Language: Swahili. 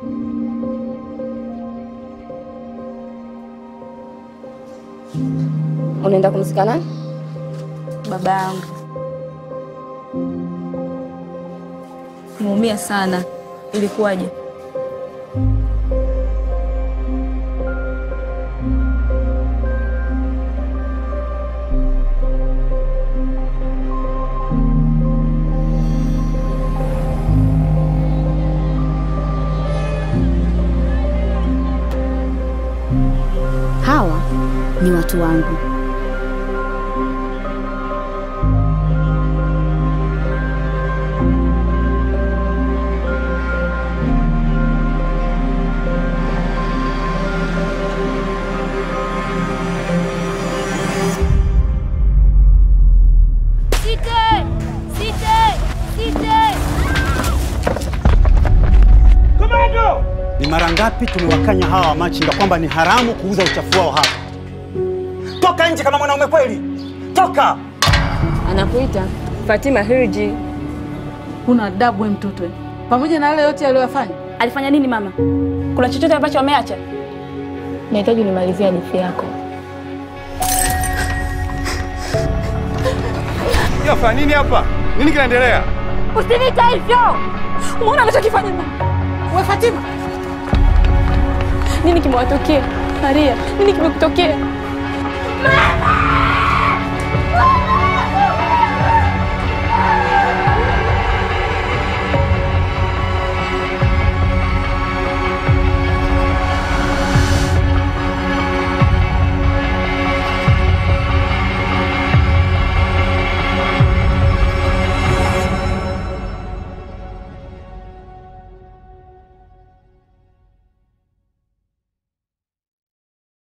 Unaenda kumzika nani? Baba yangu muumia sana. Ilikuwaje? Hawa ni watu wangu. Site! Site! Site! Ni mara ngapi tumewakanya hawa wamachinga kwamba ni haramu kuuza uchafu wao hapa? Toka nje kama mwanaume kweli, toka! Anakuita Fatima Hirji. Huna adabu we mtoto we. Pamoja na yale yote aliyoyafanya, Alifanya nini mama? Kuna chochote ambacho ameacha? Nahitaji nimalizie hadithi yako. Yafanya nini hapa? Nini kinaendelea? Usiniite hivyo! Umeona anachokifanya mama? we Fatima, Nini kimewatokea? Maria, nini kimekutokea? Mama!